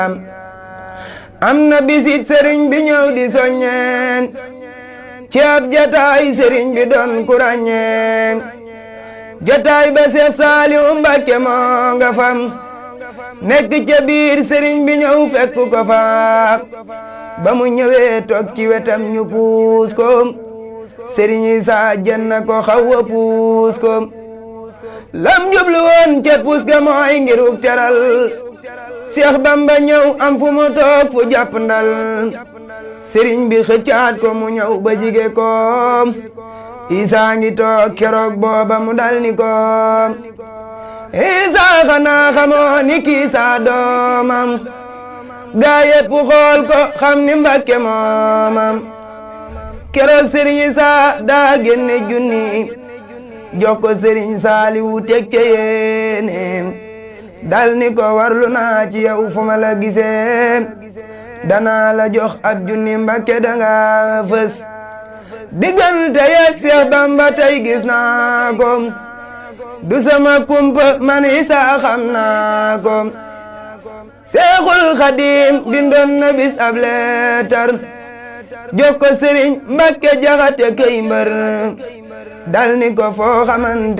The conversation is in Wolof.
am na bisit sëriñ bi ñëw di soññeen ci ab jataay sëriñ bi doon ku ràññeen jataay ba Seex Saaliw Mbàkke moo nga fam nekk ca biir sëriñ bi ñëw fekk ko fa ba mu ñëwee toog ci wetam ñu puus ko sëriñ Isa jenn ko xaw a puus ko lam jublu woon ca puus ga mooy ngiruk teral Seex Bamba ñëw am fu mu toog fu jàpp ndal sëriñ bi xëccaat ko mu ñëw ba jige ko Isa ngi toog keroog booba mu dal ni ko Isa xanaa xamoo ni kii saa doomam gaa yépp xool ko xam ni Mbàkke moomam keroog sëriñ Isa daa génne junni jox ko sëriñ Saaliwu teg ca yéene dal ni ko warlu naa ci yow fu ma la gisee danaa la jox ab junni Mbàkke danga fës diggante yeeg Seex Bamba tey gis naa ko du sama kumpa man Isa xam naa ko Seexul Xadiim bindoon na bis ab leetar jox ko Sëriñ Mbàkke Jaxate kay mbër dal ni ko foo xamante